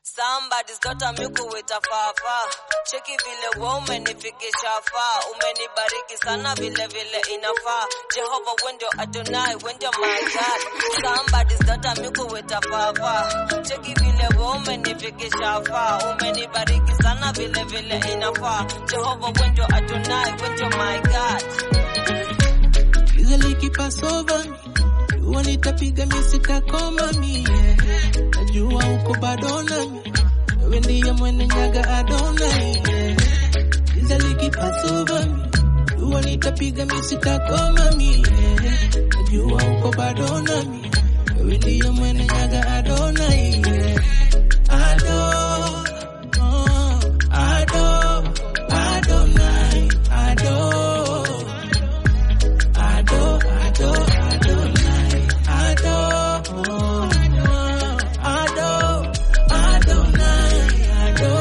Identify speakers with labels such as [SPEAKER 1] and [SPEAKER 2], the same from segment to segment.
[SPEAKER 1] Somebody's got a miku with a fafa. Cheki vile we umenifikisha faa. Umenibariki sana vile vile inafaa. Jehova wendo Adonai wendo my God. Somebody's got a miku with a fafa. Cheki vile we umenifikisha faa. Umenibariki sana vile vile inafaa. Jehova wendo Adonai wendo my God.
[SPEAKER 2] Giza likipasova jua nitapiga misitakoma mie, najua uko bado nami, wewe ndiye mwene nyaga Adonai. Giza likipasova jua nitapiga misitakoma mie, najua uko bado nami, wewe ndiye mwene nyaga Adonai. Ado, oh, Ado, Adonai, Ado. Ado, Ado, Adonai, Ado, Ado, Adonai, Ado,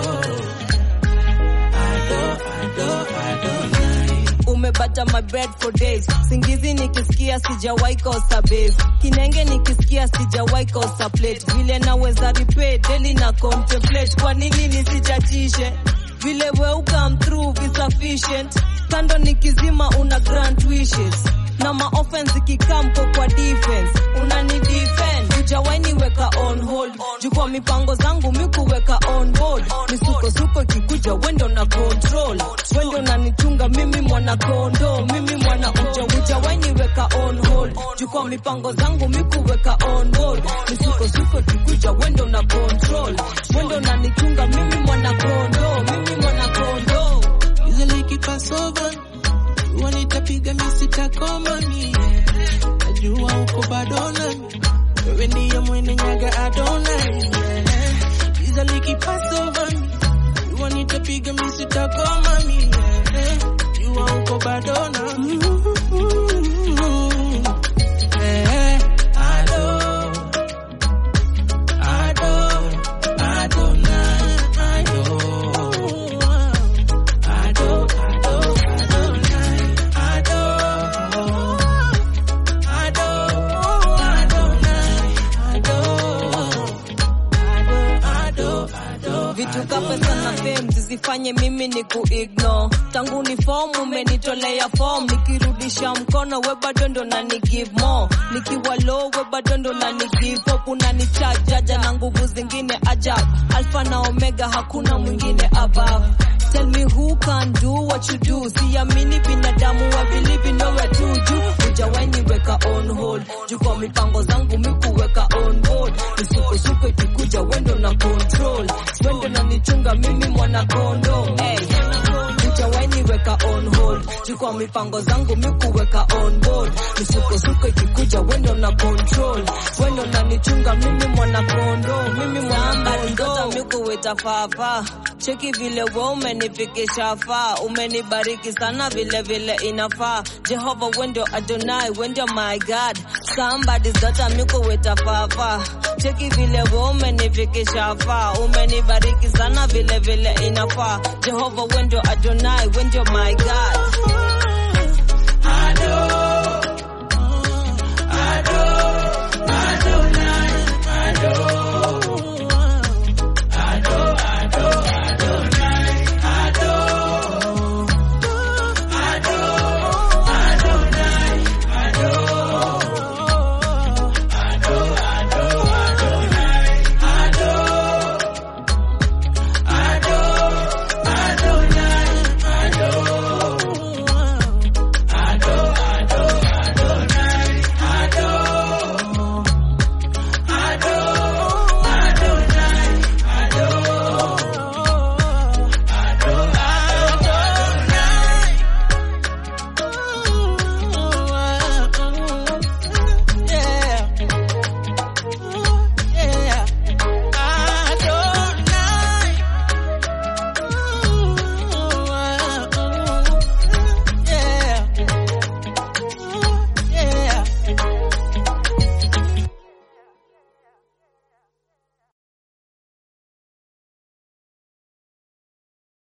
[SPEAKER 2] Ado, Ado, Adonai.
[SPEAKER 1] umebata my bread for days singizi nikisikia sijawahi kosa base kinenge nikisikia sijawahi kosa plate vile naweza repay daily na contemplate kwa nini nisichachishe vile we come through is sufficient kando nikizima una grant wishes na maoffense ikikamko kwa defense unani defend hujawahi niweka on hold juu kwa mipango zangu mikuweka on board misukosuko ikikuja wendo na control wendo unanichunga mimi mwana kondo mimi mwana uja hujawahi niweka on hold juu kwa mipango zangu mikuweka on board misukosuko ikikuja wendo na control wendo unanichunga mimi mwana kondo mimi mwana kondo
[SPEAKER 2] Giza likipasova jua nitapiga misitakoma mie, najua uko bado nami, wewe ndiye mwene nyaga Adonai. Giza likipasova jua nitapiga misitakoma mie, jua uko bado nami. Eh, Ado, Ado, Adonai, Ado. Ado, Ado, Adonai, Ado, Ado, Adonai, Ado, Ado, Ado,
[SPEAKER 1] vitu ka pesa na fame zisifanye mimi ni kuignore tangu ni form umenitolea form nikirudisha mkono we bado ndo na ni give more nikiwa low we bado ndo na ni give up unani charge jaja na nguvu zingine ajab alpha na omega hakuna mwingine above Tell me who can do what you do. Siamini binadamu wa believe in nowhere to do. Hujawahi niweka on hold. Juu kwa mipango zangu mikuweka on board. Misukosuko ikikuja wendo na control. Wendo na nichunga mimi mwana kondo. Hey. Hujawahi niweka on hold. Juu kwa mipango zangu mikuweka on board. Misukosuko ikikuja wendo na control. Wendo na nichunga mimi mwana kondo. Mimi mwana kondo. Mikuweta fafa. Cheki vile we umenifikisha faa, umenibariki sana vile vile inafaa. Jehova wendo Adonai, wendo my God. Somebody's got a miku with a fafa. Cheki vile we umenifikisha faa, umenibariki sana vile vile inafaa. Jehova wendo Adonai, wendo my God.
[SPEAKER 2] Ado,